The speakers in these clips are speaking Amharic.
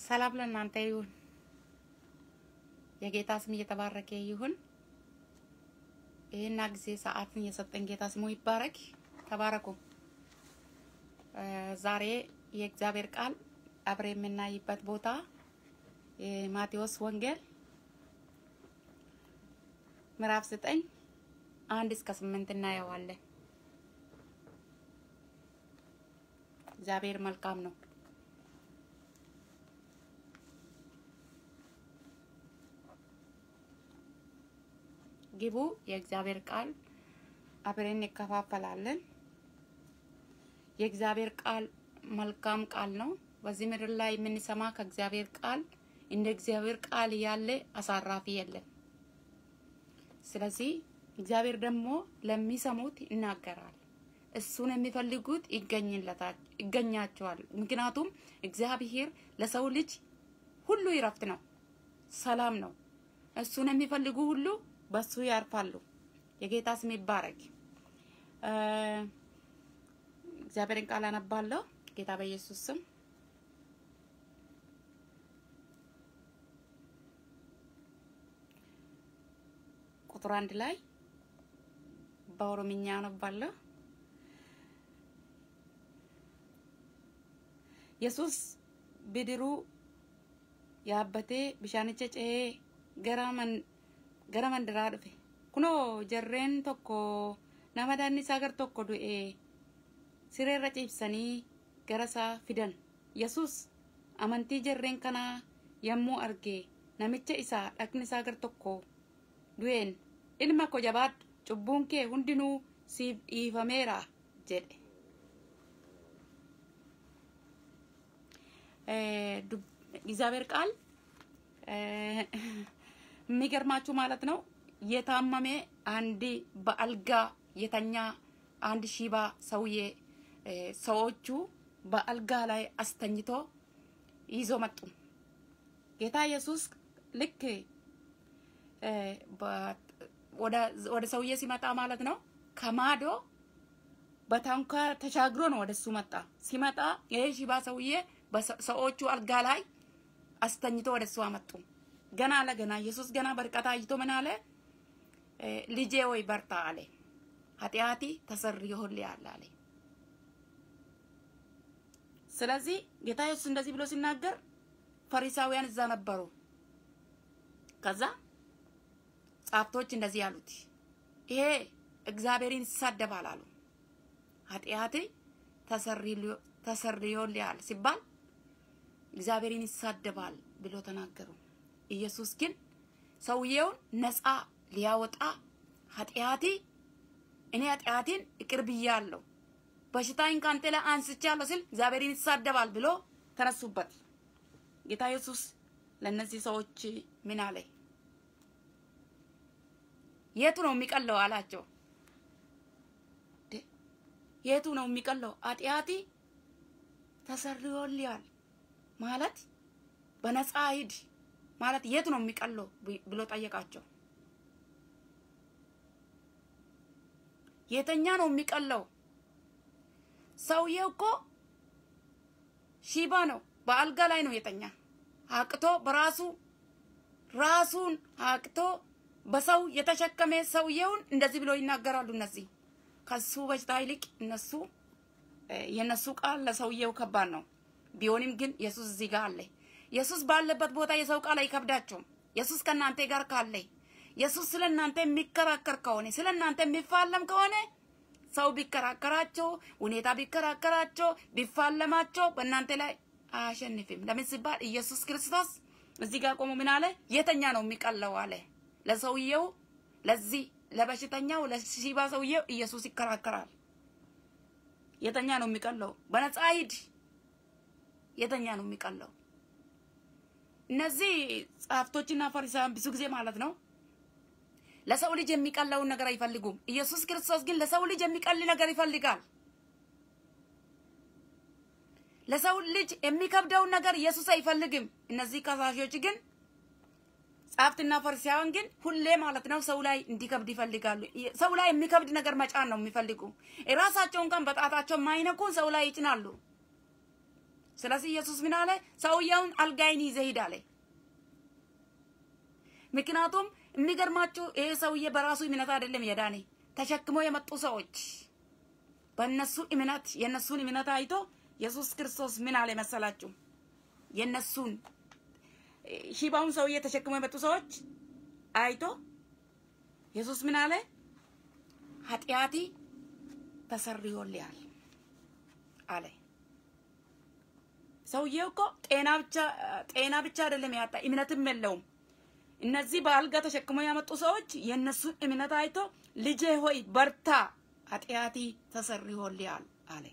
ሰላም ለእናንተ ይሁን። የጌታ ስም እየተባረከ ይሁን። ይህና ጊዜ ሰዓትን የሰጠን ጌታ ስሙ ይባረክ። ተባረኩ። ዛሬ የእግዚአብሔር ቃል አብሬ የምናይበት ቦታ የማቴዎስ ወንጌል ምዕራፍ ዘጠኝ አንድ እስከ ስምንት እናየዋለን። እግዚአብሔር መልካም ነው። ግቡ። የእግዚአብሔር ቃል አብረን እንከፋፈላለን። የእግዚአብሔር ቃል መልካም ቃል ነው። በዚህ ምድር ላይ የምንሰማ ከእግዚአብሔር ቃል እንደ እግዚአብሔር ቃል ያለ አሳራፊ የለም። ስለዚህ እግዚአብሔር ደግሞ ለሚሰሙት ይናገራል። እሱን የሚፈልጉት ይገኝለታል ይገኛቸዋል። ምክንያቱም እግዚአብሔር ለሰው ልጅ ሁሉ ይረፍት ነው፣ ሰላም ነው። እሱን የሚፈልጉ ሁሉ በሱ ያርፋሉ። የጌታ ስም ይባረክ። እግዚአብሔርን ቃል አነባለሁ። ጌታ በኢየሱስ ስም ቁጥር አንድ ላይ በኦሮምኛ አነባለሁ። yesus bidiruu yaabbatee bishaanicha ce'ee gara man gara mandaraa dhufe kunoo jarreen tokko nama daanni isaa gar tokko du'e sireerra ciibsanii gara isaa fidan yesus amantii jarreen kanaa yommuu arge namicha isaa dhaqni isaa gar tokko du'een ilma ko jabaadhu cubbuun kee hundinuu siif dhiifameera jedhe እግዚአብሔር ቃል የሚገርማችሁ ማለት ነው። የታመመ አንድ በአልጋ የተኛ አንድ ሺባ ሰውዬ ሰዎቹ በአልጋ ላይ አስተኝቶ ይዞ መጡ። ጌታ ኢየሱስ ልክ ወደ ሰውዬ ሲመጣ ማለት ነው ከማዶ በታንኳ ተሻግሮ ነው ወደሱ መጣ። ሲመጣ ይሄ ሺባ ሰውዬ ሰዎቹ አልጋ ላይ አስተኝቶ ወደ እሱ አመጡ። ገና ለገና ኢየሱስ ገና በርቀት አይቶ ምን አለ? ልጄ ወይ በርታ አለ። ኃጢአቲ ተሰርዮልሃል አለ። ስለዚህ ጌታ ኢየሱስ እንደዚህ ብሎ ሲናገር ፈሪሳውያን እዛ ነበሩ። ከዛ ጻፍቶች እንደዚህ ያሉት ይሄ እግዚአብሔርን ይሳደባል አሉ። ኃጢአት ተሰርዮልሃል ሲባል እግዚአብሔርን ይሳደባል ብሎ ተናገሩ። ኢየሱስ ግን ሰውየውን ነፃ ሊያወጣ ኃጢአቲ እኔ ኃጢአቴን ይቅር ብያለሁ፣ በሽታዬን ካንተ ላይ አንስቻለሁ ሲል እግዚአብሔርን ይሳደባል ብሎ ተነሱበት። ጌታ ኢየሱስ ለእነዚህ ሰዎች ምን አለ? የቱ ነው የሚቀለው አላቸው። የቱ ነው የሚቀለው? ኃጢአቲ ተሰርዮልሃል ማለት በነፃ ሂድ ማለት የት ነው የሚቀለው ብሎ ጠየቃቸው። የተኛ ነው የሚቀለው? ሰውዬው እኮ ሺባ ነው፣ በአልጋ ላይ ነው የተኛ። አቅቶ በራሱ ራሱን አቅቶ በሰው የተሸከመ ሰውዬውን እንደዚህ ብሎ ይናገራሉ። እነዚህ ከሱ በሽታ ይልቅ እነሱ የነሱ ቃል ለሰውዬው ከባድ ነው። ቢሆንም ግን ኢየሱስ እዚህ ጋር አለ። ኢየሱስ ባለበት ቦታ የሰው ቃል አይከብዳቸውም። ኢየሱስ ከእናንተ ጋር ካለ ኢየሱስ ስለ እናንተ የሚከራከር ከሆነ ስለ እናንተ የሚፋለም ከሆነ ሰው ቢከራከራቸው፣ ሁኔታ ቢከራከራቸው፣ ቢፋለማቸው በእናንተ ላይ አያሸንፍም። ለምን ሲባል ኢየሱስ ክርስቶስ እዚህ ጋር ቆሞ ምን አለ? የተኛ ነው የሚቀለው አለ። ለሰውየው ለዚህ ለበሽተኛው ለሺባ ሰውየው ኢየሱስ ይከራከራል። የተኛ ነው የሚቀለው። በነፃ ሂድ የተኛ ነው የሚቀለው። እነዚህ ጸሐፍቶችና ፈሪሳውያን ብዙ ጊዜ ማለት ነው ለሰው ልጅ የሚቀለውን ነገር አይፈልጉም። ኢየሱስ ክርስቶስ ግን ለሰው ልጅ የሚቀል ነገር ይፈልጋል። ለሰው ልጅ የሚከብደውን ነገር ኢየሱስ አይፈልግም። እነዚህ ከሳሾች ግን ጸሐፍትና ፈሪሳውያን ግን ሁሌ ማለት ነው ሰው ላይ እንዲከብድ ይፈልጋሉ። ሰው ላይ የሚከብድ ነገር መጫን ነው የሚፈልጉ። የራሳቸው እንኳን በጣታቸው የማይነኩ ሰው ላይ ይጭናሉ። ስለዚህ ኢየሱስ ምን አለ? ሰውየውን አልጋይን ይዘህ ሂድ አለ። ምክንያቱም የሚገርማችሁ ይሄ ሰውዬ በራሱ እምነት አይደለም የዳኔ ተሸክሞ የመጡ ሰዎች በእነሱ እምነት የእነሱን እምነት አይቶ ኢየሱስ ክርስቶስ ምን አለ መሰላችሁ? የእነሱን ሽባውን ሰውዬ ተሸክሞ የመጡ ሰዎች አይቶ ኢየሱስ ምን አለ? ኃጢአቲ ተሰርዮልሃል አለ። ሰውዬው እኮ ጤና ብቻ ጤና ብቻ አይደለም ያጣ እምነትም የለውም። እነዚህ በአልጋ ተሸክሞ ያመጡ ሰዎች የእነሱን እምነት አይቶ ልጄ ሆይ በርታ፣ ኃጢአቲ ተሰርዮልሃል አለ።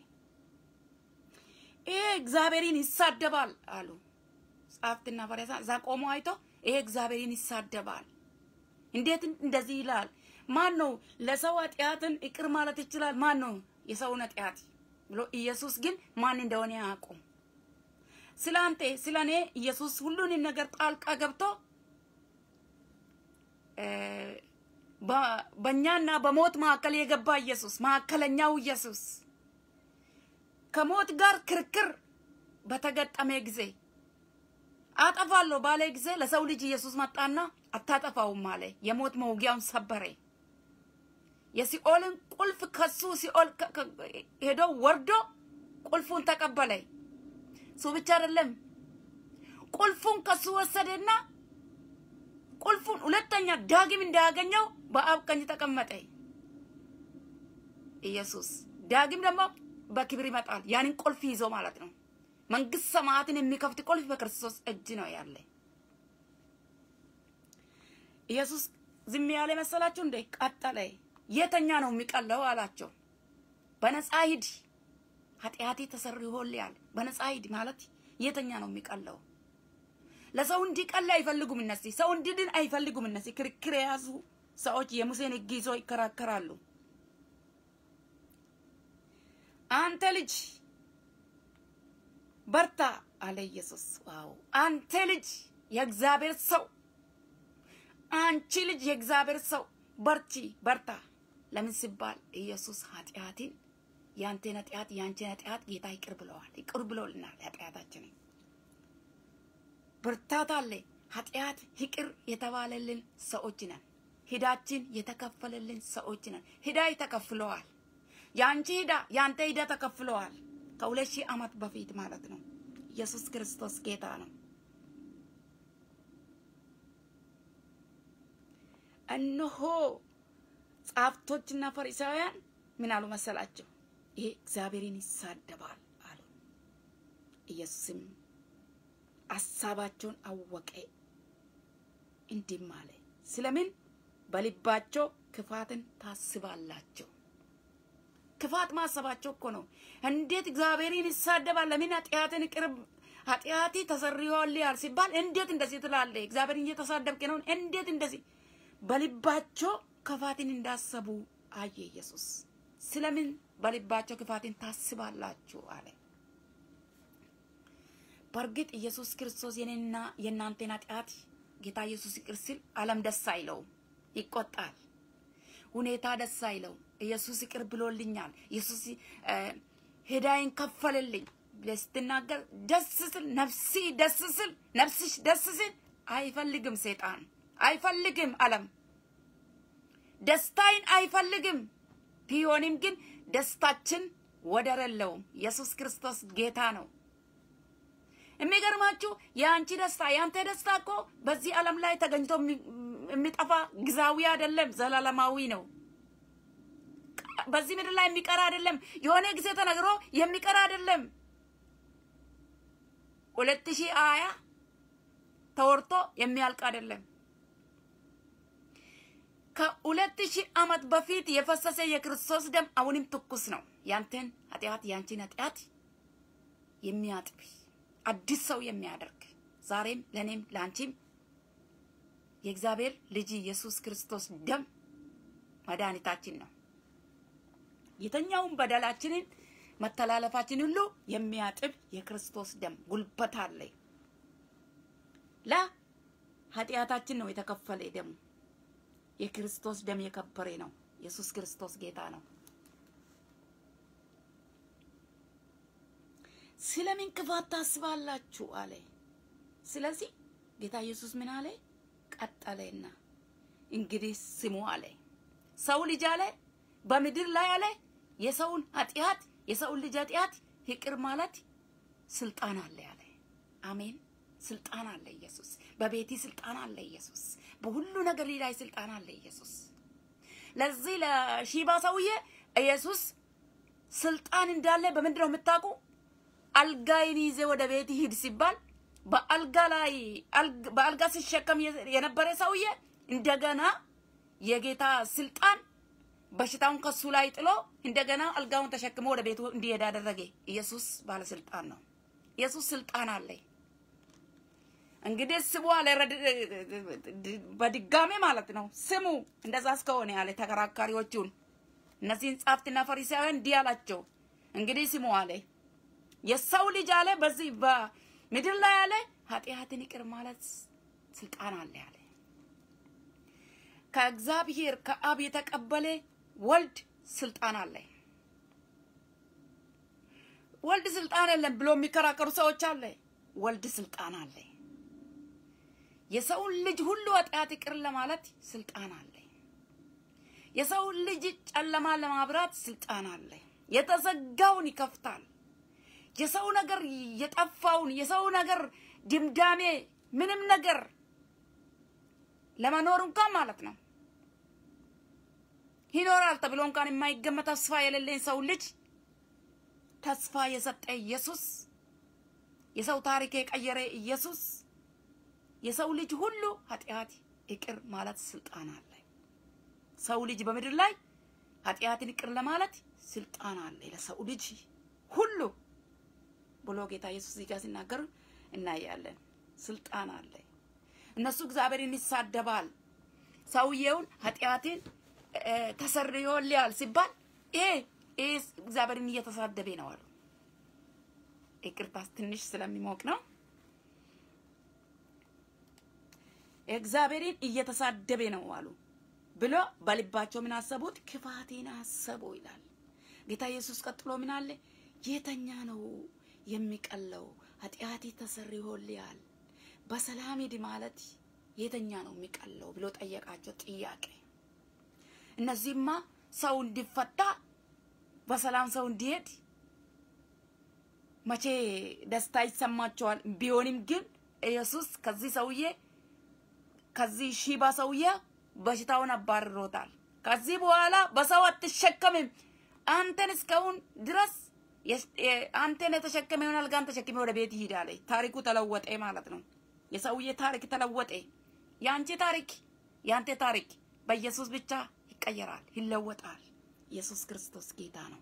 ይሄ እግዚአብሔርን ይሳደባል አሉ ጸሐፍትና ፈሪሳውያን። እዛ ቆሞ አይቶ ይሄ እግዚአብሔርን ይሳደባል፣ እንዴት እንደዚህ ይላል? ማን ነው ለሰው ኃጢአትን ይቅር ማለት ይችላል? ማን ነው የሰውን ኃጢአት ብሎ ኢየሱስ ግን ማን እንደሆነ አያውቁም። ስለ አንተ ስለ እኔ ኢየሱስ ሁሉንም ነገር ጣልቃ ገብቶ በእኛና በሞት መካከል የገባ ኢየሱስ መካከለኛው ኢየሱስ ከሞት ጋር ክርክር በተገጠመ ጊዜ አጠፋለሁ ባለ ጊዜ ለሰው ልጅ ኢየሱስ መጣና አታጠፋውም አለ። የሞት መውጊያውን ሰበረ። የሲኦልን ቁልፍ ከሱ ሲኦል ሄዶ ወርዶ ቁልፉን ተቀበለ። እሱ ብቻ አይደለም፣ ቁልፉን ከሱ ወሰደና ቁልፉን ሁለተኛ ዳግም እንዳያገኘው በአብ ቀኝ ተቀመጠ። ኢየሱስ ዳግም ደግሞ በክብር ይመጣል። ያንን ቁልፍ ይዞ ማለት ነው። መንግስት ሰማያትን የሚከፍት ቁልፍ በክርስቶስ እጅ ነው ያለ። ኢየሱስ ዝም ያለ መሰላችሁ እንዴ? ቀጠለ። የተኛ ነው የሚቀለው አላቸው። በነፃ ሂድ፣ ኃጢአቴ ተሰርዮልሃል። በነፃ ሂድ ማለት የተኛ ነው የሚቀለው። ለሰው እንዲቀል አይፈልጉም እነዚህ። ሰው እንዲድን አይፈልጉም እነዚህ። ክርክር የያዙ ሰዎች የሙሴን ሕግ ይዘው ይከራከራሉ። አንተ ልጅ በርታ አለ ኢየሱስ። ዋው! አንተ ልጅ የእግዚአብሔር ሰው፣ አንቺ ልጅ የእግዚአብሔር ሰው በርቺ፣ በርታ። ለምን ሲባል ኢየሱስ ኃጢአትን የአንተን ኃጢአት የአንቺን ኃጢአት ጌታ ይቅር ብለዋል። ይቅር ብሎልናል ኃጢአታችንን ብርታት አለ። ኃጢአት ይቅር የተባለልን ሰዎች ነን። ሂዳችን የተከፈለልን ሰዎች ነን። ሂዳ ተከፍለዋል። የአንቺ ሂዳ የአንተ ሂዳ ተከፍለዋል። ከሁለት ሺህ ዓመት በፊት ማለት ነው። ኢየሱስ ክርስቶስ ጌታ ነው። እነሆ ጻፍቶችና ፈሪሳውያን ምን አሉ መሰላቸው? ይሄ እግዚአብሔርን ይሳደባል አሉ። ኢየሱስም ሀሳባቸውን አወቀ፣ እንዲህም አለ፣ ስለምን በልባቸው ክፋትን ታስባላቸው? ክፋት ማሰባቸው እኮ ነው። እንዴት እግዚአብሔርን ይሳደባል? ለምን ኃጢአትን ቅርብ ኃጢአቲ ተሰርዮልሃል ሲባል እንዴት እንደዚህ ትላለህ? እግዚአብሔርን እየተሳደብክ ነው። እንዴት እንደዚህ በልባቸው ክፋትን እንዳሰቡ አየ ኢየሱስ። ስለምን በልባቸው ክፋትን ታስባላችሁ አለ። በእርግጥ ኢየሱስ ክርስቶስ የኔና የእናንተን ኃጢአት ጌታ ኢየሱስ ይቅር ሲል ዓለም ደስ አይለውም፣ ይቆጣል። ሁኔታ ደስ አይለው። ኢየሱስ ይቅር ብሎልኛል፣ ኢየሱስ ሄዳይን ከፈለልኝ ብለህ ስትናገር ደስ ስል ነፍሲ ደስ ስል ነፍስሽ ደስ ስል አይፈልግም፣ ሰይጣን አይፈልግም፣ ዓለም ደስታይን አይፈልግም። ቢሆንም ግን ደስታችን ወደር የለውም። ኢየሱስ ክርስቶስ ጌታ ነው። የሚገርማችሁ የአንቺ ደስታ የአንተ ደስታ እኮ በዚህ ዓለም ላይ ተገኝቶ የሚጠፋ ጊዜያዊ አይደለም፣ ዘላለማዊ ነው። በዚህ ምድር ላይ የሚቀር አይደለም። የሆነ ጊዜ ተነግሮ የሚቀር አይደለም። ሁለት ሺህ ሀያ ተወርቶ የሚያልቅ አይደለም። ከሁለት ሺህ ዓመት በፊት የፈሰሰ የክርስቶስ ደም አሁንም ትኩስ ነው። ያንተን ኃጢአት ያንቺን ኃጢአት የሚያጥብ አዲስ ሰው የሚያደርግ ዛሬም ለእኔም ለአንቺም የእግዚአብሔር ልጅ ኢየሱስ ክርስቶስ ደም መድኃኒታችን ነው። የተኛውን በደላችንን መተላለፋችን ሁሉ የሚያጥብ የክርስቶስ ደም ጉልበት አለ። ለኃጢአታችን ነው የተከፈለ ደሙ። የክርስቶስ ደም የከበረ ነው። ኢየሱስ ክርስቶስ ጌታ ነው። ስለምን ክፋት ታስባላችሁ አለ። ስለዚህ ጌታ ኢየሱስ ምን አለ? ቀጠለና እንግዲህ ስሙ አለ። ሰው ልጅ አለ በምድር ላይ አለ የሰውን ኃጢአት የሰውን ልጅ ኃጢአት ይቅር ማለት ስልጣን አለ አለ። አሜን። ስልጣን አለ ኢየሱስ። በቤቲ ስልጣን አለ ኢየሱስ። በሁሉ ነገር ላይ ስልጣን አለ ኢየሱስ። ለዚህ ለሺባ ሰውዬ ኢየሱስ ስልጣን እንዳለ በምንድን ነው የምታውቁ? አልጋይን ይዜ ወደ ቤት ሂድ ሲባል በአልጋ ላይ በአልጋ ሲሸከም የነበረ ሰውዬ እንደገና የጌታ ስልጣን በሽታውን ከሱ ላይ ጥሎ እንደገና አልጋውን ተሸክሞ ወደ ቤቱ እንዲሄድ አደረገ። ኢየሱስ ባለስልጣን ነው። ኢየሱስ ስልጣን አለ። እንግዲህ ስሙ አለ በድጋሜ ማለት ነው። ስሙ እንደዛ እስከሆነ ያለ ተከራካሪዎቹን እነዚህን ጻፍትና ፈሪሳውያን እንዲህ አላቸው፣ እንግዲህ ስሙ አለ የሰው ልጅ አለ በዚህ በምድር ላይ አለ ኃጢአትን ይቅር ማለት ስልጣን አለ አለ ከእግዚአብሔር ከአብ የተቀበለ ወልድ ስልጣን አለ። ወልድ ስልጣን የለም ብሎ የሚከራከሩ ሰዎች አለ። ወልድ ስልጣን አለ። የሰውን ልጅ ሁሉ ኃጢአት ይቅር ለማለት ስልጣን አለ። የሰውን ልጅ ጨለማ ለማብራት ስልጣን አለ። የተዘጋውን ይከፍታል። የሰው ነገር የጠፋውን የሰው ነገር ድምዳሜ ምንም ነገር ለመኖር እንኳን ማለት ነው ይኖራል ተብሎ እንኳን የማይገመት ተስፋ የሌለኝ ሰው ልጅ ተስፋ የሰጠ ኢየሱስ፣ የሰው ታሪክ የቀየረ ኢየሱስ፣ የሰው ልጅ ሁሉ ኃጢአት ይቅር ማለት ስልጣን አለ። ሰው ልጅ በምድር ላይ ኃጢአትን ይቅር ለማለት ስልጣን አለ ለሰው ልጅ ሁሉ ብሎ ጌታ ኢየሱስ እዚህ ጋር ሲናገር እናያለን። ስልጣን አለ። እነሱ እግዚአብሔርን ይሳደባል። ሰውየውን ኃጢአትን ተሰርዮልያል ሲባል ይሄ ይሄ እግዚአብሔርን እየተሳደበ ነው አሉ። ይቅርታ ትንሽ ስለሚሞቅ ነው። እግዚአብሔርን እየተሳደበ ነው አሉ ብሎ በልባቸው ምን አሰቡት? ክፋቴን አሰቡ ይላል ጌታ ኢየሱስ። ቀጥሎ ምን አለ? የተኛ ነው የሚቀለው ኃጢአቴ ተሰርዮልያል በሰላም ሂድ ማለት የተኛ ነው የሚቀለው ብሎ ጠየቃቸው ጥያቄ። እነዚህማ ሰው እንዲፈታ በሰላም ሰው እንዲሄድ መቼ ደስታ ይሰማቸዋል። ቢሆንም ግን ኢየሱስ ከዚህ ሰውዬ ከዚህ ሺባ ሰውዬ በሽታውን አባርሮታል። ከዚህ በኋላ በሰው አትሸከምም። አንተን እስካሁን ድረስ አንተን የተሸከመውን አልጋን ተሸክሜ ወደ ቤት ይሂድ አለ። ታሪኩ ተለወጠ ማለት ነው። የሰውዬ ታሪክ ተለወጠ። የአንቺ ታሪክ የአንተ ታሪክ በኢየሱስ ብቻ ይቀየራል፣ ይለወጣል። ኢየሱስ ክርስቶስ ጌታ ነው።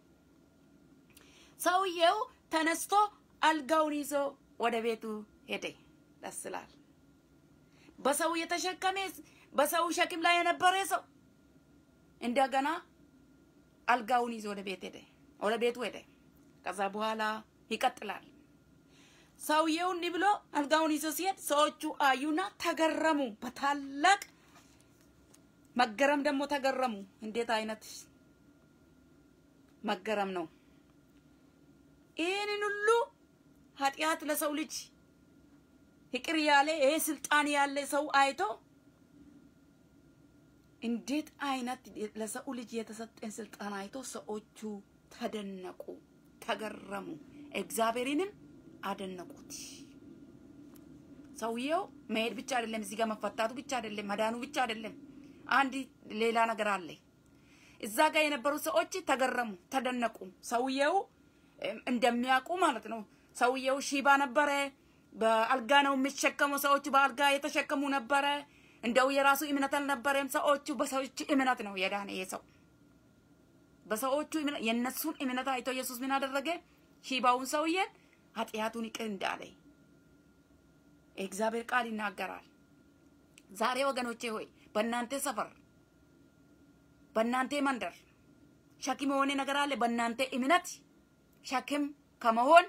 ሰውዬው ተነስቶ አልጋውን ይዞ ወደ ቤቱ ሄደ። ደስ ይላል። በሰው የተሸከመ በሰው ሸክም ላይ የነበረ ሰው እንደገና አልጋውን ይዞ ወደ ቤት ሄደ፣ ወደ ቤቱ ሄደ። ከዛ በኋላ ይቀጥላል። ሰውየው እንዲህ ብሎ አልጋውን ይዞ ሲሄድ ሰዎቹ አዩና ተገረሙ። በታላቅ መገረም ደግሞ ተገረሙ። እንዴት አይነት መገረም ነው! ይህንን ሁሉ ኃጢአት ለሰው ልጅ ይቅር ያለ ይሄ ስልጣን ያለ ሰው አይቶ እንዴት አይነት ለሰው ልጅ የተሰጠን ስልጣን አይቶ ሰዎቹ ተደነቁ፣ ተገረሙ፣ እግዚአብሔርንም አደነቁት። ሰውየው መሄድ ብቻ አይደለም፣ እዚህ ጋር መፈታቱ ብቻ አይደለም፣ መዳኑ ብቻ አይደለም። አንድ ሌላ ነገር አለ። እዛ ጋር የነበሩ ሰዎች ተገረሙ፣ ተደነቁ። ሰውየው እንደሚያውቁ ማለት ነው። ሰውየው ሺባ ነበረ። በአልጋ ነው የሚሸከመው። ሰዎቹ በአልጋ የተሸከሙ ነበረ። እንደው የራሱ እምነት አልነበረም። ሰዎቹ በሰዎች እምነት ነው የዳነ ይሄ ሰው በሰዎቹ የእነሱን እምነት አይቶ ኢየሱስ ምን አደረገ? ሺባውን ሰውዬን ኃጢአቱን ይቅር እንዳለ የእግዚአብሔር ቃል ይናገራል። ዛሬ ወገኖቼ ሆይ በእናንተ ሰፈር፣ በእናንተ መንደር ሸክም የሆነ ነገር አለ። በእናንተ እምነት ሸክም ከመሆን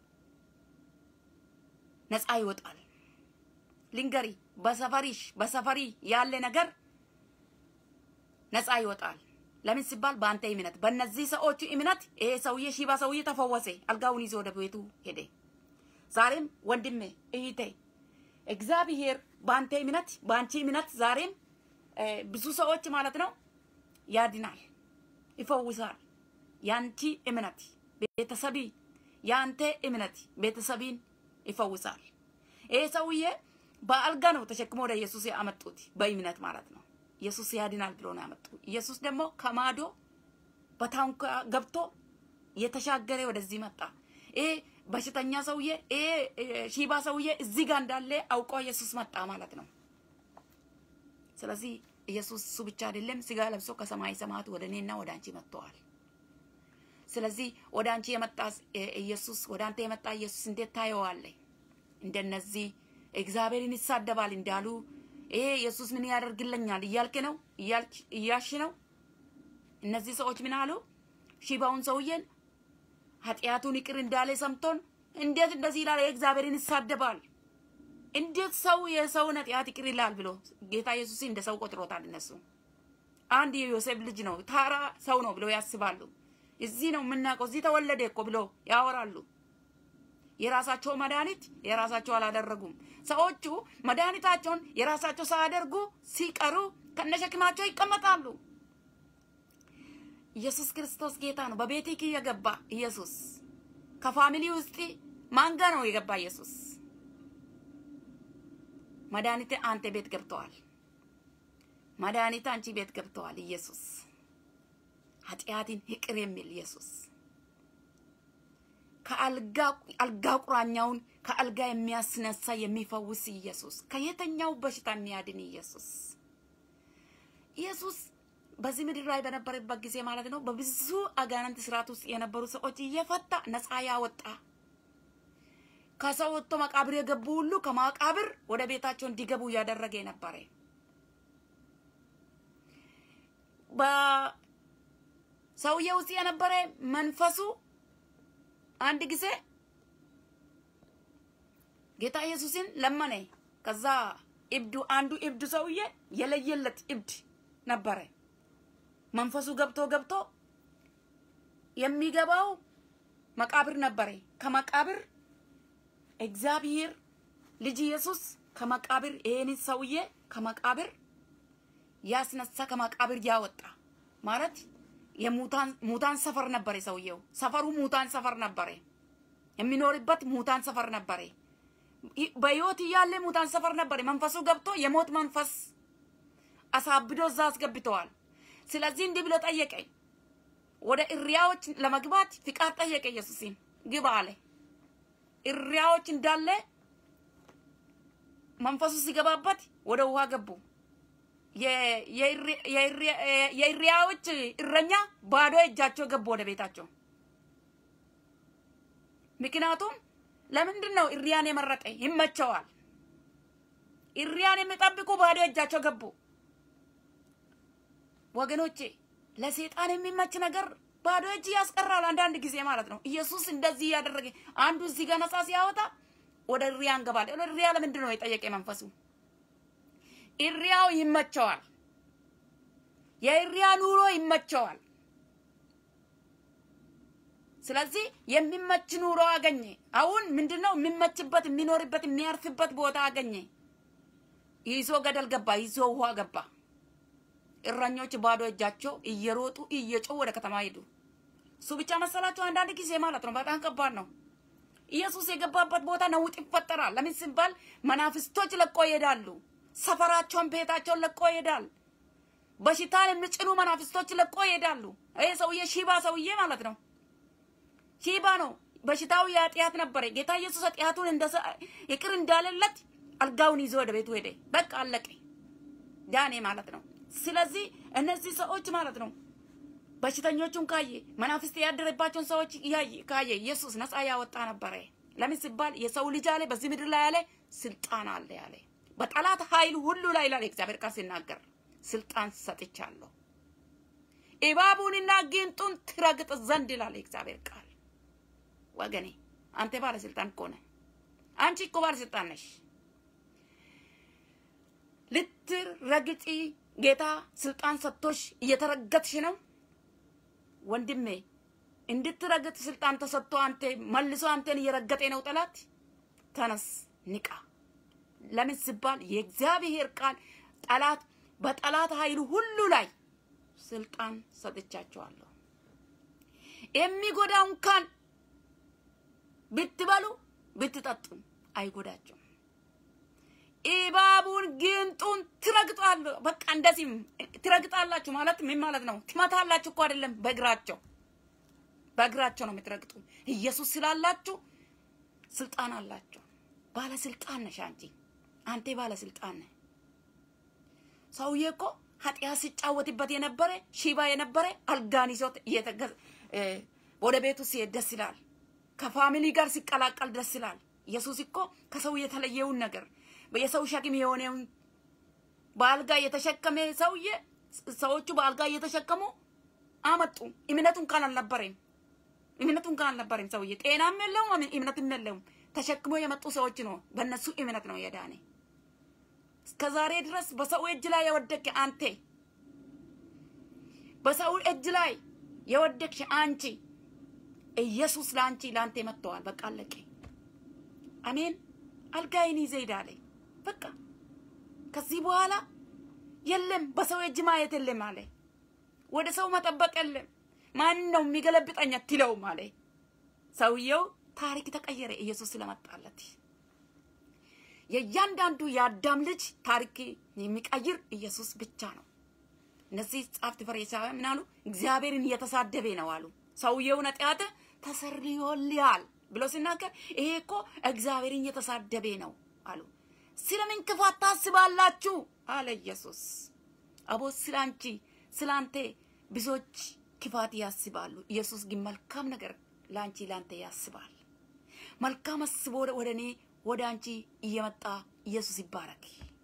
ነፃ ይወጣል። ልንገሪ፣ በሰፈሪሽ በሰፈሪ ያለ ነገር ነፃ ይወጣል። ለምን ሲባል በአንተ እምነት፣ በእነዚህ ሰዎቹ እምነት ይሄ ሰውዬ ሺባ ሰውዬ ተፈወሰ። አልጋውን ይዞ ወደ ቤቱ ሄደ። ዛሬም ወንድሜ እህቴ፣ እግዚአብሔር በአንተ እምነት፣ በአንቺ እምነት ዛሬም ብዙ ሰዎች ማለት ነው ያድናል፣ ይፈውሳል። ያንቺ እምነት ቤተሰቢ ያንተ እምነት ቤተሰቢን ይፈውሳል። ይሄ ሰውዬ በአልጋ ነው ተሸክሞ ወደ ኢየሱስ ያመጡት፣ በእምነት ማለት ነው። ኢየሱስ ያድናል ብሎ ነው ያመጡ። ኢየሱስ ደግሞ ከማዶ በታንኳ ገብቶ የተሻገረ ወደዚህ መጣ። ይሄ በሽተኛ ሰውዬ ይሄ ሺባ ሰውዬ እዚህ ጋር እንዳለ አውቆ ኢየሱስ መጣ ማለት ነው። ስለዚህ ኢየሱስ እሱ ብቻ አይደለም፣ ስጋ ለብሶ ከሰማይ ሰማያት ወደ እኔና ወደ አንቺ መጥተዋል። ስለዚህ ወደ አንቺ የመጣ ኢየሱስ ወደ አንተ የመጣ ኢየሱስ እንዴት ታየዋለህ? እንደነዚህ እግዚአብሔርን ይሳደባል እንዳሉ ይሄ ኢየሱስ ምን ያደርግልኛል እያልክ ነው እያልሽ ነው። እነዚህ ሰዎች ምን አሉ? ሺባውን ሰውዬን ኃጢአቱን ይቅር እንዳለ ሰምቶን እንዴት እንደዚህ ይላል? እግዚአብሔርን ይሳደባል። እንዴት ሰው የሰውን ኃጢአት ይቅር ይላል ብሎ ጌታ ኢየሱስ እንደ ሰው ቆጥሮታል። እነሱ አንድ የዮሴፍ ልጅ ነው ታራ ሰው ነው ብሎ ያስባሉ። እዚህ ነው የምናውቀው፣ እዚህ ተወለደ እኮ ብሎ ያወራሉ። የራሳቸው መድኃኒት የራሳቸው አላደረጉም። ሰዎቹ መድኃኒታቸውን የራሳቸው ሳያደርጉ ሲቀሩ ከነሸክማቸው ይቀመጣሉ። ኢየሱስ ክርስቶስ ጌታ ነው። በቤትህ የገባ ኢየሱስ ከፋሚሊ ውስጥ ማንጋ ነው የገባ ኢየሱስ መድኃኒት አንተ ቤት ገብተዋል። መድኃኒት አንቺ ቤት ገብተዋል። ኢየሱስ ኃጢአትን ይቅር የሚል ኢየሱስ ከአልጋ አልጋ ቁራኛውን ከአልጋ የሚያስነሳ የሚፈውስ ኢየሱስ ከየትኛው በሽታ የሚያድን ኢየሱስ ኢየሱስ በዚህ ምድር ላይ በነበረበት ጊዜ ማለት ነው በብዙ አጋንንት ስርዓት ውስጥ የነበሩ ሰዎች እየፈታ ነፃ ያወጣ ከሰው ወጥቶ መቃብር የገቡ ሁሉ ከመቃብር ወደ ቤታቸው እንዲገቡ እያደረገ ነበረ። በሰውዬ ውስጥ የነበረ መንፈሱ አንድ ጊዜ ጌታ ኢየሱስን ለመነ። ከዛ እብዱ አንዱ እብዱ ሰውዬ የለየለት እብድ ነበረ። መንፈሱ ገብቶ ገብቶ የሚገባው መቃብር ነበረ። ከመቃብር እግዚአብሔር ልጅ ኢየሱስ ከመቃብር ይሄን ሰውዬ ከመቃብር ያስነሳ ከመቃብር ያወጣ ማለት የሙታን ሙታን ሰፈር ነበረ። ሰውየው ሰፈሩ ሙታን ሰፈር ነበረ። የሚኖርበት ሙታን ሰፈር ነበረ። በህይወት እያለ ሙታን ሰፈር ነበረ። መንፈሱ ገብቶ የሞት መንፈስ አሳብዶ እዛ አስገብተዋል። ስለዚህ እንዲህ ብሎ ጠየቀ። ወደ እሪያዎች ለመግባት ፍቃድ ጠየቀ። ኢየሱስን ግባ አለ። እሪያዎች እንዳለ መንፈሱ ሲገባበት ወደ ውሃ ገቡ። የእሪያዎች እረኛ ባዶ እጃቸው ገቡ ወደ ቤታቸው። ምክንያቱም ለምንድን ነው እሪያን የመረጠ? ይመቸዋል። እሪያን የሚጠብቁ ባዶ እጃቸው ገቡ። ወገኖቼ ለሴጣን የሚመች ነገር ባዶ እጅ ያስቀራል፣ አንዳንድ ጊዜ ማለት ነው። ኢየሱስ እንደዚህ እያደረገ አንዱ እዚህ ጋር ነፃ ሲያወጣ ወደ እሪያ እንገባል። ወደ እሪያ ለምንድን ነው የጠየቀ መንፈሱ? እሪያው ይመቸዋል። የእሪያ ኑሮ ይመቸዋል። ስለዚህ የሚመች ኑሮ አገኘ። አሁን ምንድነው የሚመችበት የሚኖርበት የሚያርፍበት ቦታ አገኘ። ይዞ ገደል ገባ፣ ይዞ ውሃ ገባ። እረኞች ባዶ እጃቸው እየሮጡ እየጮሁ ወደ ከተማ ሄዱ። እሱ ብቻ መሰላቸው? አንዳንድ ጊዜ ማለት ነው። በጣም ከባድ ነው። ኢየሱስ የገባበት ቦታ ነውጥ ይፈጠራል። ለምን ሲባል መናፍስቶች ለቆ ይሄዳሉ። ሰፈራቸውን፣ ቤታቸውን ለቆ ይሄዳል። በሽታን የሚጭኑ መናፍስቶች ለቆ ይሄዳሉ። ይሄ ሰውዬ ሺባ ሰውዬ ማለት ነው። ሺባ ነው። በሽታው የኃጢአት ነበረ። ጌታ ኢየሱስ ኃጢአቱን ይቅር እንዳለለት አልጋውን ይዞ ወደ ቤቱ ሄደ። በቃ አለቀ። ዳኔ ማለት ነው። ስለዚህ እነዚህ ሰዎች ማለት ነው በሽተኞቹን ካየ መናፍስት ያደረባቸውን ሰዎች ካየ ኢየሱስ ነፃ ያወጣ ነበረ። ለምን ሲባል የሰው ልጅ አለ በዚህ ምድር ላይ ያለ ስልጣን አለ ያለ በጠላት ኃይል ሁሉ ላይ ይላል እግዚአብሔር ቃል ሲናገር ስልጣን ሰጥቻለሁ፣ እባቡንና ጊንጡን ትረግጥ ዘንድ ይላል እግዚአብሔር ቃል። ወገኔ አንተ ባለስልጣን እኮ ነህ። አንቺ እኮ ባለስልጣን ነሽ። ልትረግጪ ጌታ ስልጣን ሰጥቶሽ እየተረገጥሽ ነው። ወንድሜ እንድትረግጥ ስልጣን ተሰጥቶ አንተ መልሶ አንተን እየረገጠ ነው ጠላት። ተነስ ንቃ። ለምን ሲባል የእግዚአብሔር ቃል ጠላት በጠላት ኃይሉ ሁሉ ላይ ስልጣን ሰጥቻቸዋለሁ። የሚጎዳው እንኳን ብትበሉ ብትጠጡ አይጎዳቸውም። እባቡን ግንጡን ትረግጣሉ። በቃ እንደዚህም ትረግጣላችሁ ማለት ምን ማለት ነው? ትመታላችሁ እኮ አይደለም፣ በእግራቸው በእግራቸው ነው የምትረግጡ። ኢየሱስ ስላላችሁ ስልጣን አላቸው። ባለስልጣን ነሽ አንቺ፣ አንተ ባለስልጣን ነህ። ሰውዬ እኮ ኃጢአት ሲጫወትበት የነበረ ሺባ የነበረ አልጋን ይዞት ወደ ቤቱ ሲሄድ ደስ ይላል። ከፋሚሊ ጋር ሲቀላቀል ደስ ይላል። ኢየሱስ እኮ ከሰው የተለየውን ነገር የሰው ሸክም የሆነውን በአልጋ የተሸከመ ሰውዬ ሰዎቹ በአልጋ እየተሸከሙ አመጡ። እምነቱን ካል አልነበረም። እምነቱን ካል አልነበረም። ሰውዬ ጤናም የለውም፣ እምነትም የለውም። ተሸክሞ የመጡ ሰዎች ነው። በእነሱ እምነት ነው የዳነ። እስከ ዛሬ ድረስ በሰው እጅ ላይ የወደቅ አንተ፣ በሰው እጅ ላይ የወደቅሽ አንቺ፣ ኢየሱስ ለአንቺ ለአንተ መጥተዋል። በቃ አለቀ። አሜን። አልጋይን ይዘህ ሂድ አለ። በቃ ከዚህ በኋላ የለም በሰው እጅ ማየት የለም አለ። ወደ ሰው መጠበቅ የለም። ማን ነው የሚገለብጠኝ አትለውም አለ። ሰውየው ታሪክ ተቀየረ፣ ኢየሱስ ስለመጣለት። የእያንዳንዱ የአዳም ልጅ ታሪክ የሚቀይር ኢየሱስ ብቻ ነው። እነዚህ ጻፍት ፈሪሳውያን ምን አሉ? እግዚአብሔርን እየተሳደበ ነው አሉ። ሰውየውን ኃጢአት ተሰርዮልሃል ብሎ ሲናገር ይሄ እኮ እግዚአብሔርን እየተሳደበ ነው አሉ። ስለምን ክፋት ታስባላችሁ አለ ኢየሱስ። አቦ ስላንቺ ስላንተ ብዙዎች ክፋት ያስባሉ። ኢየሱስ ግን መልካም ነገር ለአንቺ ለአንተ ያስባል። መልካም አስቦ ወደ እኔ ወደ አንቺ እየመጣ ኢየሱስ ይባረክ።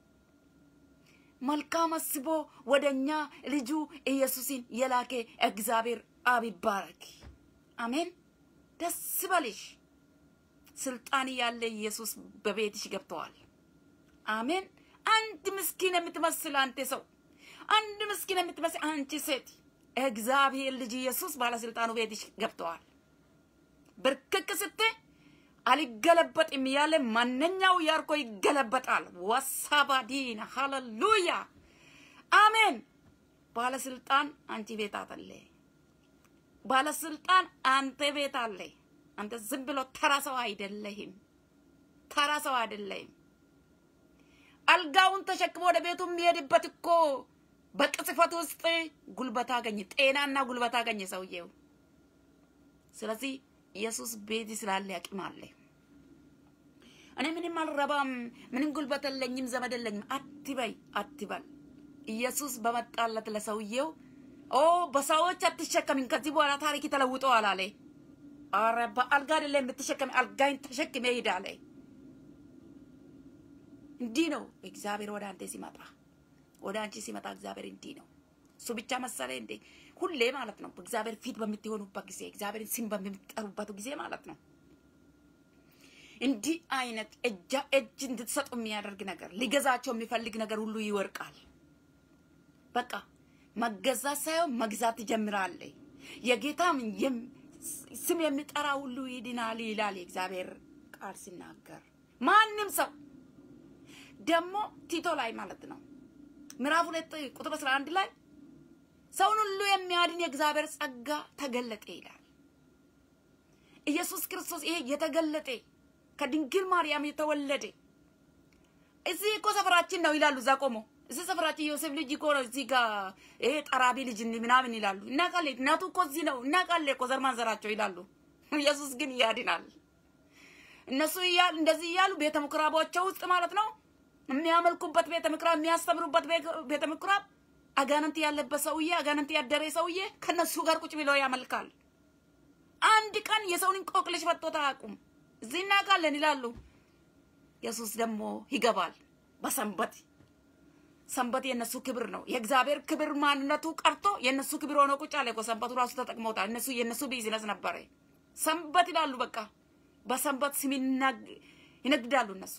መልካም አስቦ ወደ እኛ ልጁ ኢየሱስን የላከ እግዚአብሔር አብ ይባረክ። አሜን። ደስ በልሽ። ስልጣን ያለ ኢየሱስ በቤትሽ ገብተዋል። አሜን። አንድ ምስኪን የምትመስል አንተ ሰው፣ አንድ ምስኪን የምትመስል አንቺ ሴት እግዚአብሔር ልጅ ኢየሱስ ባለስልጣኑ ቤትሽ ገብተዋል። ብርክክ ስትይ አልገለበጥም ያለ ማንኛው ያርኮ ይገለበጣል። ወሳባዲና ሃሌሉያ አሜን። ባለስልጣን አንቺ ቤት አለ። ባለስልጣን አንተ ቤት አለ። አንተ ዝም ብሎ ተራ ሰው አይደለህም። ተራ ሰው አይደለህም። አልጋውን ተሸክሞ ወደ ቤቱ የሚሄድበት እኮ በቅጽፈት ውስጥ ጉልበት አገኘ፣ ጤናና ጉልበት አገኘ ሰውዬው። ስለዚህ ኢየሱስ ቤት ስላለ አቅም አለ። እኔ ምንም አልረባም፣ ምንም ጉልበት የለኝም፣ ዘመድ የለኝም አትበይ፣ አትበል። ኢየሱስ በመጣለት ለሰውዬው ኦ በሰዎች አትሸከሚም፣ ከዚህ በኋላ ታሪክ ተለውጠዋል አለ። አረ በአልጋ አይደለም የምትሸከሚ፣ አልጋይን ተሸክሜ ሂድ አለ። እንዲህ ነው እግዚአብሔር ወደ አንተ ሲመጣ፣ ወደ አንቺ ሲመጣ እግዚአብሔር እንዲህ ነው። እሱ ብቻ መሰለ እንዴ? ሁሌ ማለት ነው። በእግዚአብሔር ፊት በምትሆኑበት ጊዜ እግዚአብሔርን ስም በምትጠሩበት ጊዜ ማለት ነው። እንዲህ አይነት እጃ እጅ እንድትሰጡ የሚያደርግ ነገር ሊገዛቸው የሚፈልግ ነገር ሁሉ ይወርቃል። በቃ መገዛት ሳይሆን መግዛት ትጀምራለህ። የጌታም ስም የሚጠራ ሁሉ ይድናል ይላል የእግዚአብሔር ቃል ሲናገር። ማንም ሰው ደግሞ ቲቶ ላይ ማለት ነው ምዕራፍ ሁለት ቁጥር አስራ አንድ ላይ ሰውን ሁሉ የሚያድን የእግዚአብሔር ጸጋ ተገለጠ ይላል። ኢየሱስ ክርስቶስ ይሄ የተገለጠ ከድንግል ማርያም የተወለደ እዚህ እኮ ሰፈራችን ነው ይላሉ። እዛ ቆሞ እዚህ ሰፈራችን ዮሴፍ ልጅ እኮ ነው እዚህ ጋር ይሄ ጠራቢ ልጅ ምናምን ይላሉ። እናውቃለን፣ እናቱ እኮ እዚህ ነው እናውቃለን እኮ ዘር ማንዘራቸው ይላሉ። ኢየሱስ ግን ያድናል። እነሱ እያሉ እንደዚህ እያሉ ቤተ ምኩራባቸው ውስጥ ማለት ነው የሚያመልኩበት ቤተ ምኩራብ የሚያስተምሩበት ቤተ ምኩራብ አጋንንት ያለበት ሰውዬ አጋንንት ያደረ ሰውዬ ከነሱ ጋር ቁጭ ብለው ያመልካል። አንድ ቀን የሰውን እንቆቅልሽ ፈቶት አያውቁም። እዚህ እናውቃለን ይላሉ። ኢየሱስ ደግሞ ይገባል በሰንበት ሰንበት የእነሱ ክብር ነው። የእግዚአብሔር ክብር ማንነቱ ቀርቶ የእነሱ ክብር ሆኖ ቁጭ አለ እኮ። ሰንበቱ ራሱ ተጠቅመውታል። እነሱ የእነሱ ቢዝነስ ነበረ። ሰንበት ይላሉ። በቃ በሰንበት ስም ይነግዳሉ እነሱ።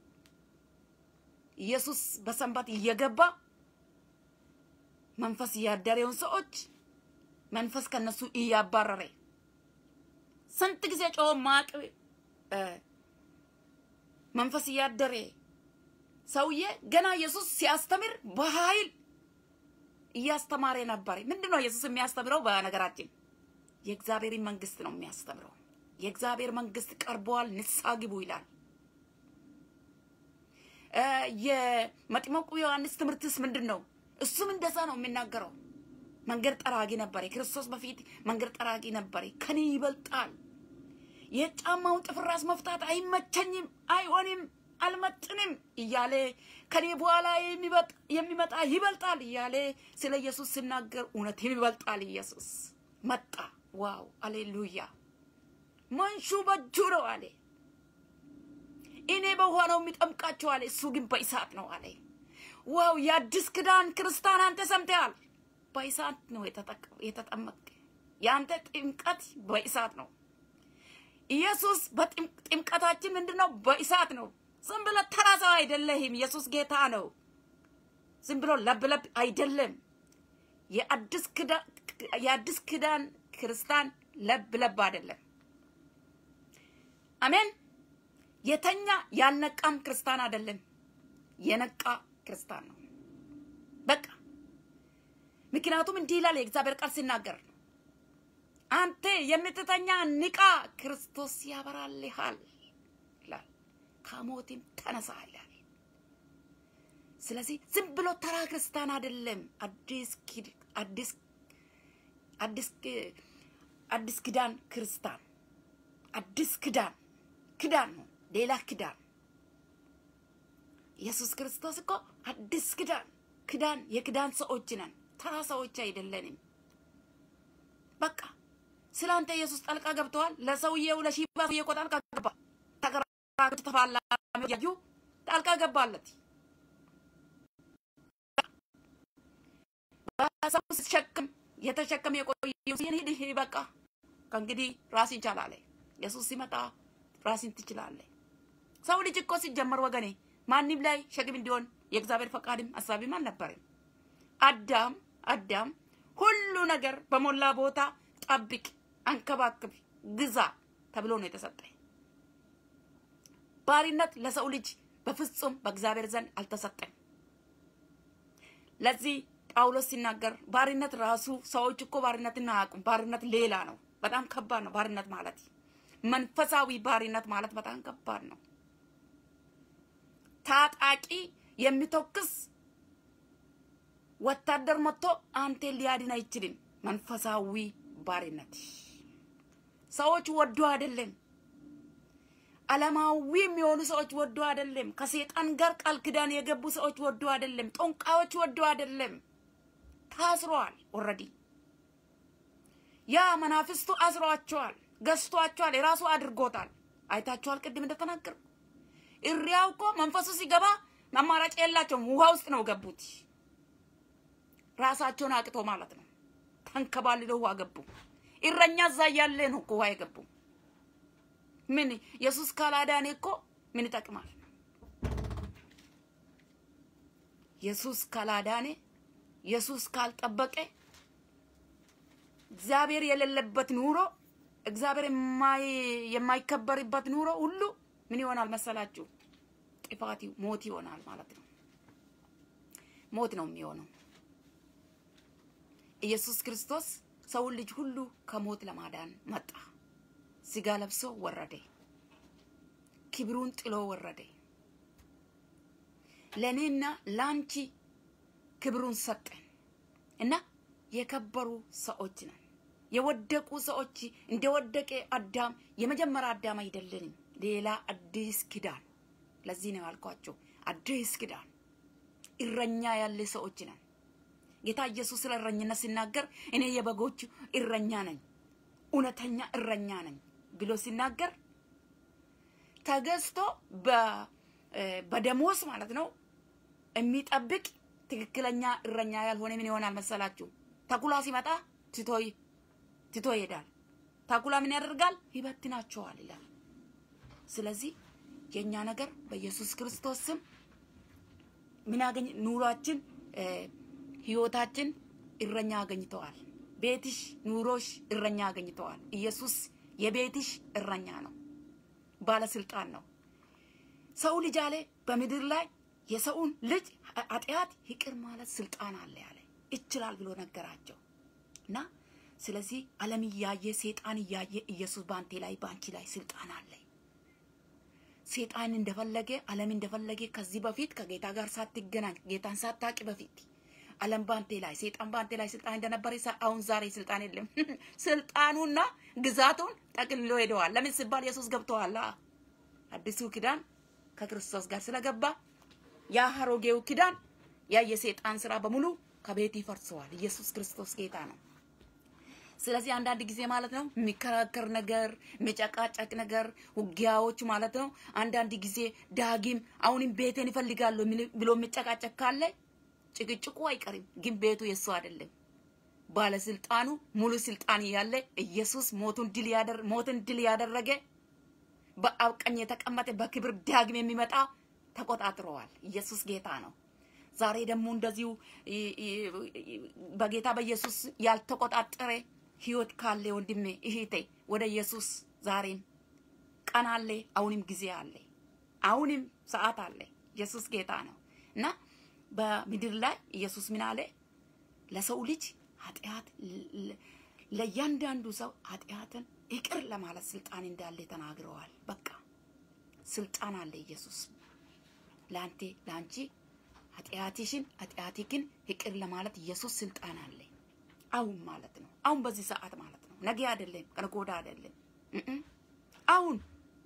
ኢየሱስ በሰንበት እየገባ መንፈስ ያደረውን ሰዎች መንፈስ ከነሱ እያባረረ ስንት ጊዜ ጮኸ ማቅ መንፈስ እያደረ ሰውዬ ገና ኢየሱስ ሲያስተምር በኃይል እያስተማረ ነበር። ምንድን ነው ኢየሱስ የሚያስተምረው? በነገራችን የእግዚአብሔርን መንግስት ነው የሚያስተምረው። የእግዚአብሔር መንግስት ቀርቧል፣ ንስሐ ግቡ ይላል። የመጥምቁ ዮሐንስ ትምህርትስ ምንድን ነው? እሱም እንደዛ ነው የሚናገረው። መንገድ ጠራጊ ነበር። ክርስቶስ በፊት መንገድ ጠራጊ ነበር። ከኔ ይበልጣል። የጫማውን ጥፍር ራስ መፍታት አይመቸኝም፣ አይሆንም፣ አልመጥንም እያለ ከኔ በኋላ የሚመጣ ይበልጣል እያለ ስለ ኢየሱስ ሲናገር እውነትም ይበልጣል። ኢየሱስ መጣ። ዋው አሌሉያ! መንሹ በእጁ ነው አለ። እኔ በውሃ ነው የሚጠምቃቸው አለ። እሱ ግን በእሳት ነው አለ። ዋው! የአዲስ ክዳን ክርስቲያን አንተ ሰምተሃል። በእሳት ነው የተጠመቅ። የአንተ ጥምቀት በእሳት ነው። ኢየሱስ በጥምቀታችን ምንድን ነው? በእሳት ነው። ዝም ብሎ ተራ ሰው አይደለህም። ኢየሱስ ጌታ ነው። ዝም ብሎ ለብለብ አይደለም። የአዲስ ክዳን ክርስቲያን ለብለብ አይደለም። አሜን። የተኛ ያልነቃም ክርስቲያን አይደለም። የነቃ ክርስቲያን ነው። በቃ ምክንያቱም እንዲህ ይላል የእግዚአብሔር ቃል ሲናገር አንተ የምትተኛ ንቃ፣ ክርስቶስ ያበራልሃል ይላል። ከሞትም ተነሳ ይላል። ስለዚህ ዝም ብሎ ተራ ክርስቲያን አይደለም። አዲስ አዲስ አዲስ አዲስ ክዳን ክርስቲያን አዲስ ክዳን ክዳን ነው፣ ሌላ ክዳን። ኢየሱስ ክርስቶስ እኮ አዲስ ክዳን ክዳን የክዳን ሰዎች ነን፣ ተራ ሰዎች አይደለንም። በቃ ስለ አንተ ኢየሱስ ጣልቃ ገብተዋል። ለሰውዬው ለሺባ ሰውዬ እኮ ጣልቃ ገባ። ተከራክረው ተፋላሚ ያዩ ጣልቃ ገባለት። በሰው ሲሸክም የተሸከመ የቆየው ሂድ ሂድ በቃ ከእንግዲህ ራስን ቻል አለ። ኢየሱስ ሲመጣ ራስን ትችላለህ። ሰው ልጅ እኮ ሲጀመር ወገኔ ማንም ላይ ሸክም እንዲሆን የእግዚአብሔር ፈቃድም ሀሳቢም አልነበረም። አዳም አዳም ሁሉ ነገር በሞላ ቦታ ጠብቅ፣ አንከባክብ፣ ግዛ ተብሎ ነው የተሰጠ። ባሪነት ለሰው ልጅ በፍጹም በእግዚአብሔር ዘንድ አልተሰጠም። ለዚህ ጳውሎስ ሲናገር ባሪነት ራሱ ሰዎች እኮ ባሪነትን አያውቁም። ባሪነት ሌላ ነው። በጣም ከባድ ነው። ባሪነት ማለት መንፈሳዊ ባሪነት ማለት በጣም ከባድ ነው። ታጣቂ የሚተኩስ ወታደር መጥቶ አንቴን ሊያድን አይችልም። መንፈሳዊ ባሪነት ሰዎች ወዶ አይደለም። ዓለማዊ የሚሆኑ ሰዎች ወዶ አይደለም። ከሴጣን ጋር ቃል ኪዳን የገቡ ሰዎች ወዶ አይደለም። ጦንቃዮች ወዶ አይደለም። ታስረዋል። ኦልሬዲ ያ መናፍስቱ አስሯቸዋል፣ ገዝቷቸዋል፣ የራሱ አድርጎታል። አይታችኋል። ቅድም እንደተናገርኩ እሪያው እኮ መንፈሱ ሲገባ አማራጭ የላቸውም። ውሃ ውስጥ ነው ገቡት። ራሳቸውን አቅቶ ማለት ነው። ተንከባልለው ውሃ ገቡ። እረኛ እዛ እያለ ነው እኮ ውሃ የገቡ። ምን ኢየሱስ ካላዳኔ እኮ ምን ይጠቅማል? ኢየሱስ ካላዳኔ፣ ኢየሱስ ካልጠበቀ፣ እግዚአብሔር የሌለበት ኑሮ፣ እግዚአብሔር የማይከበርበት ኑሮ ሁሉ ምን ይሆናል መሰላችሁ? ጥፋት፣ ሞት ይሆናል ማለት ነው። ሞት ነው የሚሆነው። ኢየሱስ ክርስቶስ ሰውን ልጅ ሁሉ ከሞት ለማዳን መጣ። ስጋ ለብሶ ወረደ። ክብሩን ጥሎ ወረደ። ለእኔና ለአንቺ ክብሩን ሰጠን እና የከበሩ ሰዎች ነን። የወደቁ ሰዎች እንደወደቀ አዳም የመጀመሪያ አዳም አይደለንም። ሌላ አዲስ ኪዳን። ለዚህ ነው ያልኳቸው አዲስ ኪዳን እረኛ ያለ ሰዎች ነን። ጌታ ኢየሱስ ስለ እረኝነት ሲናገር እኔ የበጎቹ እረኛ ነኝ፣ እውነተኛ እረኛ ነኝ ብሎ ሲናገር ተገዝቶ በደሞዝ ማለት ነው የሚጠብቅ ትክክለኛ እረኛ ያልሆነ ምን ይሆናል መሰላችሁ? ተኩላ ሲመጣ ትቶ ይሄዳል። ተኩላ ምን ያደርጋል? ይበትናቸዋል ይላል። ስለዚህ የእኛ ነገር በኢየሱስ ክርስቶስ ስም ምን ያገኝ ኑሯችን ህይወታችን እረኛ አገኝተዋል። ቤትሽ፣ ኑሮሽ እረኛ አገኝተዋል። ኢየሱስ የቤትሽ እረኛ ነው፣ ባለስልጣን ነው። ሰው ልጅ አለ በምድር ላይ የሰውን ልጅ ኃጢአት ይቅር ማለት ስልጣን አለ ያለ ይችላል ብሎ ነገራቸው እና ስለዚህ ዓለም እያየ ሴጣን እያየ ኢየሱስ በአንቴ ላይ በአንቺ ላይ ስልጣን አለ። ሴጣን እንደፈለገ ዓለም እንደፈለገ ከዚህ በፊት ከጌታ ጋር ሳትገናኝ ጌታን ሳታቂ በፊት ዓለም በአንቴ ላይ ሴጣን በአንቴ ላይ ስልጣን እንደነበረ አሁን ዛሬ ስልጣን የለም። ስልጣኑና ግዛቱን ጠቅልሎ ሄደዋል። ለምን ሲባል ኢየሱስ ገብተዋል። አዲሱ ኪዳን ከክርስቶስ ጋር ስለገባ ያ አሮጌው ኪዳን ያ የሴጣን ስራ በሙሉ ከቤት ይፈርሰዋል። ኢየሱስ ክርስቶስ ጌታ ነው። ስለዚህ አንዳንድ ጊዜ ማለት ነው የሚከራከር ነገር የሚጨቃጨቅ ነገር ውጊያዎች ማለት ነው። አንዳንድ ጊዜ ዳጊም አሁንም ቤቴን ይፈልጋሉ ብሎ የሚጨቃጨቅ ካለ ጭቅጭቁ አይቀርም፣ ግን ቤቱ የሱ አይደለም። ባለስልጣኑ ሙሉ ስልጣን ያለ ኢየሱስ ሞቱን ድል ያደር ሞትን ድል ያደረገ በአብ ቀኝ የተቀመጠ በክብር ዳግም የሚመጣ ተቆጣጥረዋል። ኢየሱስ ጌታ ነው። ዛሬ ደግሞ እንደዚሁ በጌታ በኢየሱስ ያልተቆጣጠረ ህይወት ካለ ወንድሜ እህቴ ወደ ኢየሱስ ዛሬም ቀን አለ፣ አሁንም ጊዜ አለ፣ አሁንም ሰዓት አለ። ኢየሱስ ጌታ ነው እና በምድር ላይ ኢየሱስ ምን አለ? ለሰው ልጅ ኃጢአት ለእያንዳንዱ ሰው ኃጢአትን ይቅር ለማለት ስልጣን እንዳለ ተናግረዋል። በቃ ስልጣን አለ ኢየሱስ ለአንቴ ለአንቺ ኃጢአትሽን ኃጢአትህን ይቅር ለማለት ኢየሱስ ስልጣን አለ። አሁን ማለት ነው። አሁን በዚህ ሰዓት ማለት ነው። ነገ አይደለም፣ ከነገ ወዲያ አይደለም። አሁን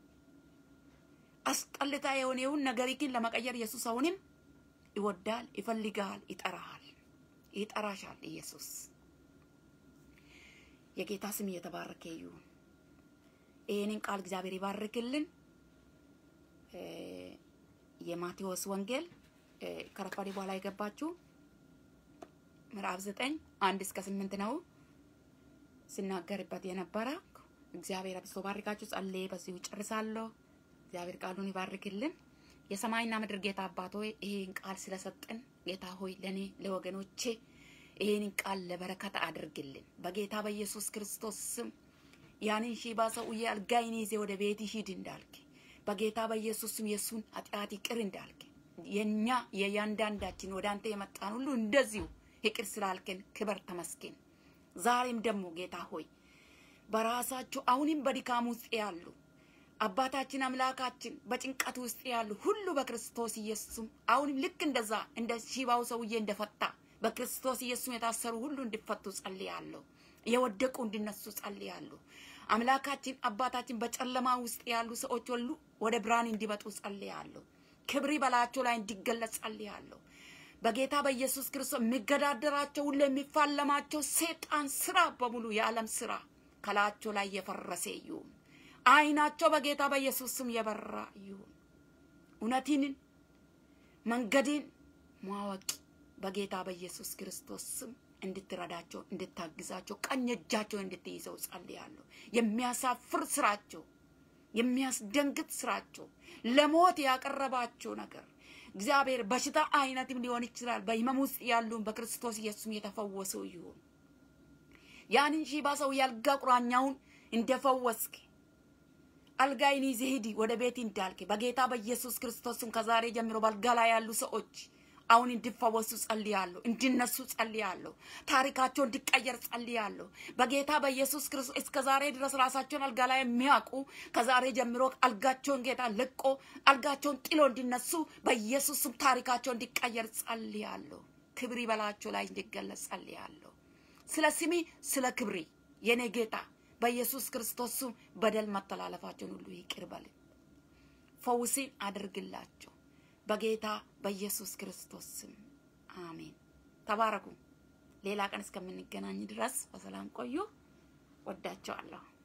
አስጠልታ የሆነውን ነገር ግን ለመቀየር ኢየሱስ አሁንም ይወዳል፣ ይፈልጋል፣ ይጠራሃል፣ ይጠራሻል። ኢየሱስ የጌታ ስም እየተባረከ ይሁን። ይህንን ቃል እግዚአብሔር ይባርክልን። የማቴዎስ ወንጌል ከረፋዴ በኋላ የገባችሁ ምዕራፍ ዘጠኝ አንድ እስከ ስምንት ነው ስናገርበት የነበረ። እግዚአብሔር አብዝቶ ባርካችሁ። ጸልዬ በዚሁ ጨርሳለሁ። እግዚአብሔር ቃሉን ይባርክልን። የሰማይና ምድር ጌታ አባት ሆይ ይህን ቃል ስለሰጠን ጌታ ሆይ ለእኔ ለወገኖቼ ይህንን ቃል ለበረከት አድርግልን በጌታ በኢየሱስ ክርስቶስ ስም። ያንን ሺባ ሰውዬ አልጋይን ይዜ ወደ ቤት ሂድ እንዳልክ በጌታ በኢየሱስ ስም የእሱን ኃጢአት ይቅር እንዳልክ የኛ የእያንዳንዳችን ወደ አንተ የመጣን ሁሉ እንደዚሁ ይቅር ስላልከን ክበር ተመስገን። ዛሬም ደግሞ ጌታ ሆይ በራሳቸው አሁንም በድካም ውስጥ ያሉ አባታችን አምላካችን በጭንቀት ውስጥ ያሉ ሁሉ በክርስቶስ ኢየሱስም አሁንም ልክ እንደዛ እንደ ሺባው ሰውዬ እንደፈታ በክርስቶስ ኢየሱስ የታሰሩ ሁሉ እንዲፈቱ ጸልያለሁ። የወደቁ እንዲነሱ ጸልያለሁ። አምላካችን አባታችን በጨለማ ውስጥ ያሉ ሰዎች ሁሉ ወደ ብርሃን እንዲመጡ ጸልያለሁ። ክብሪ በላያቸው ላይ እንዲገለጽ ጸልያለሁ። በጌታ በኢየሱስ ክርስቶስ የሚገዳደራቸው ሁሉ የሚፋለማቸው ሴጣን ስራ በሙሉ የዓለም ስራ ከላያቸው ላይ የፈረሰ ይሁን። አይናቸው በጌታ በኢየሱስ ስም የበራ ይሁን። እውነትን መንገድን ማወቅ በጌታ በኢየሱስ ክርስቶስ ስም እንድትረዳቸው እንድታግዛቸው ቀኝ እጃቸውን እንድትይዘው ጸልያለሁ። የሚያሳፍር ስራቸው የሚያስደንግጥ ስራቸው ለሞት ያቀረባቸው ነገር እግዚአብሔር በሽታ አይነትም ሊሆን ይችላል። በህመም ውስጥ ያሉን በክርስቶስ ኢየሱስም የተፈወሰው ይሁን። ያንን ሺባ ሰው ያልጋ ቁራኛውን እንደፈወስክ አልጋይን ይዘህ ሂድ ወደ ቤት እንዳልክ በጌታ በኢየሱስ ክርስቶስም ከዛሬ ጀምሮ በአልጋ ላይ ያሉ ሰዎች አሁን እንዲፈወሱ ጸልያለሁ፣ እንዲነሱ ጸልያለሁ፣ ታሪካቸው እንዲቀየር ጸልያለሁ። በጌታ በኢየሱስ ክርስቶስ እስከ ዛሬ ድረስ ራሳቸውን አልጋ ላይ የሚያውቁ ከዛሬ ጀምሮ አልጋቸውን ጌታ ለቆ አልጋቸውን ጥሎ እንዲነሱ በኢየሱስም ታሪካቸው እንዲቀየር ጸልያለሁ። ክብሪ በላቸው ላይ እንዲገለጽ ጸልያለሁ። ስለ ስሚ ስለ ክብሪ የኔ ጌታ በኢየሱስ ክርስቶስ ስም በደል መተላለፋቸውን ሁሉ ይቅር በል፣ ፈውስን አድርግላቸው በጌታ በኢየሱስ ክርስቶስ ስም አሜን። ተባረኩ። ሌላ ቀን እስከምንገናኝ ድረስ በሰላም ቆዩ። ወዳቸዋለሁ።